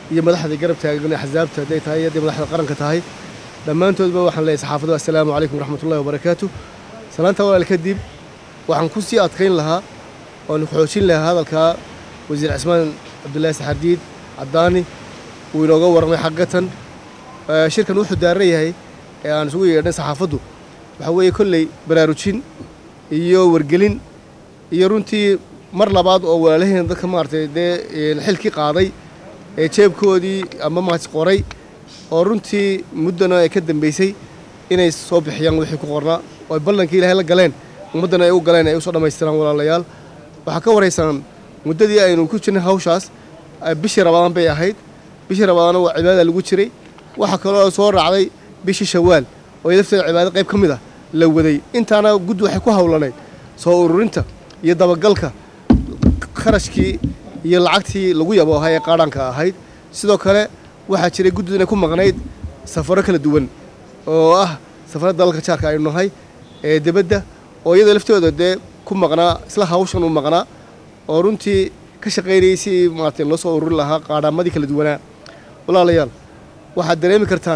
iyo madaxda garab taagan axsaabta hadday tahay iyo hadday madaxda qaranka tahay dhammaantoodba waxaan leeyahay saxaafadu assalaamu calaykum waraxmatullahi wabarakaatu salaanta walaal kadib waxaan ku sii adkayn lahaa oon xoojin lahaa hadalkaa wasiir cismaan cabdullaahi saxardiid caddaani uu inooga warramay xaggatan shirkan wuxuu daaran yahay ee aan isugu yeedhnay saxaafaddu waxaa weeye kolley baraarujin iyo wargelin iyo runtii mar labaad oo walaalaheen dadka maaragtay dee xilkii qaaday ee jeebkoodii ama maas qoray oo runtii muddana ay ka dambaysay inay soo bixiyaan wixii ku qornaa oo ay ballankii ilaahay la galeen ummaddana ay u galeen ay usoo dhammaystiraan walaalayaal waxaa ka waraysaan muddadii aynu ku jirnay hawshaas bishii rabadaan bay ahayd bishii rabadaana waa cibaadada lagu jiray waxaa kaloo soo raacday bishii shawaal oo lafteeda cibaado qayb ka mid ah la waday intaana guddi waxay ku hawlanayd soo ururinta iyo dabagalka kharashkii iyo lacagtii lagu yaboohay ee qaadhaanka ahayd sidoo kale waxaa jiray guddidu inay ku maqnayd safaro kala duwan oo ah safarada dalalka jaarka aynu nahay ee debadda oo iyadoo laftooda dee ku maqnaa isla hawshan u maqnaa oo runtii ka shaqaynayay si maaragtay loo soo ururin lahaa qaadhaamadii kala duwanaa walaalayaal waxaad dareemi kartaan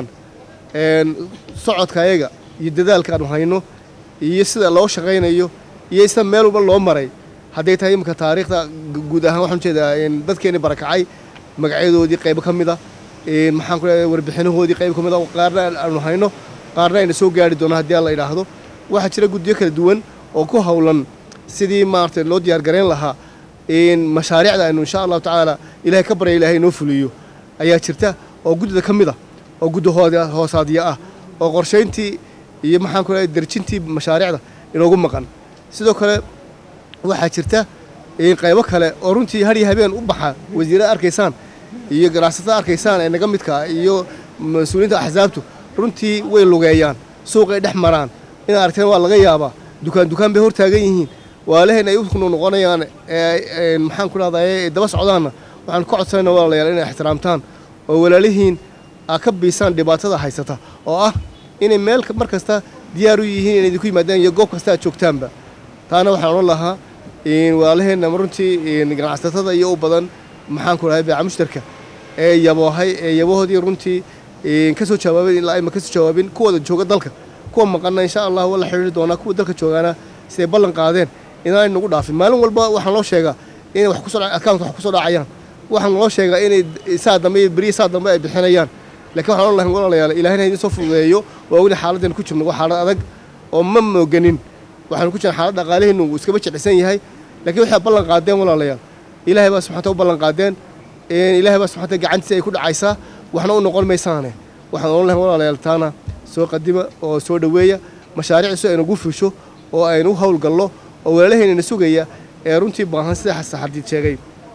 socodka ayaga iyo dadaalka aanu hayno iyo sida loo shaqaynayo iyo sida meel walba loo maray hadday tahay iminka taariikhda guud ahaan waxaan ujeedaa dadkeenii barakacay magacyadoodii qaybo ka mid a maxaan ku leedahay warbixinahoodii qayb ka mid a qaarna aanu hayno qaarna ayna soo gaari doono haddii alla idhaahdo waxaa jira guddiyo kala duwan oo ku howlan sidii maaragtay loo diyaar garayn lahaa mashaariicda aynu insha allahu tacaala ilahay ka barya ilahay inoo fuliyo ayaa jirta oo guddida ka mid ah oo guddi hoosaadiya ah oo qorshayntii iyo maxaan ku leedahay derjintii mashaariicda inoogu maqan sidoo kale waxaa jirta qaybo kale oo runtii har iyo habeen u baxa wasiirada arkaysaan iyo ganacsatada arkaysaan ee naga midka iyo mas-uuliyiinta axsaabtu runtii way lugeeyaan suuqay dhex maraan inaad aragteen waa laga yaabaa dukaan dukaan bay hor taagan yihiin waalaheen ay u noqonayaan maxaan ku dhahday daba socdaanna waxaan ka codsanayna walaalayaal inay ixtiraamtaan oo walaalihiin aa ka biisaan dhibaatada haysata oo ah inay meel mar kasta diyaar u yihiin inay idinku yimaadaan iyo goob kasta aad joogtaanba taana waxaan odhan lahaa walaalaheenna runtii ganacsatada iyo u badan maxaan ku dhahay beeca mushtarka ee yaboohay ee yabahoodii runtii ka soo jawaabeen ilaa ayma ka soo jawaabin kuwooda jooga dalka kuwa maqanna insha allah waa la xidhiiri doonaa kuwa dalka joogaana siday ballan qaadeen inaanay nagu dhaafin maalin walba waxaan loo sheegaa inay wax kusoo account wax kusoo dhacayaan waxaan loo sheegaa inay saa dambe iyo beriya saa dambe ay bixinayaan laakiin waxaan odhan lahayn walaalayaal ilaahina idin soo fududeeyo waa ogni xaaladdeenu ku jirno waa xaalad adag oo ma mooganin waxaanu ku jirna xaalad dhaqaalihiinu uu iskaba jeclisan yahay laakiin waxay ballan qaadeen walaalayaal ilaahay baa subxanta u ballan qaadeen ilaahay baa subxanta gacantiisa ay ku dhacaysaa waxna u noqon maysaane waxaan odhan lahayn walaalayaal taana soo qadima oo soo dhoweeya mashaariicdiisu aynugu fusho oo aynu howlgallo oo walaalaheynana sugaya ee runtii baahan sida saxardiid sheegay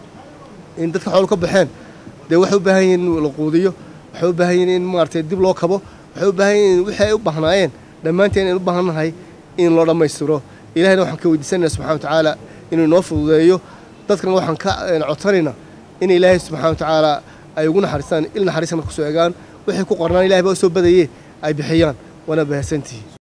in dadka xoolo ka baxeen dee waxay u baahan yihiin in la quudiyo waxay u baahan yihiin in maaragtay dib loo kabo waxay u baahan yihiin wixii ay u baahnaayeen dhammaanteen aynu u baahan nahay in loo dhammaystiro ilahayna waxaan ka weydiisanayna subxana watacaala inuu inoo fududeeyo dadkana waxaan ka codsanaynaa in ilaahay subxana watacaala ay ugu naxariistaan il naxariista marka kusoo egaan waxay ku qornaan ilahay baa u soo badayee ay bixiyaan waana bahadsantihi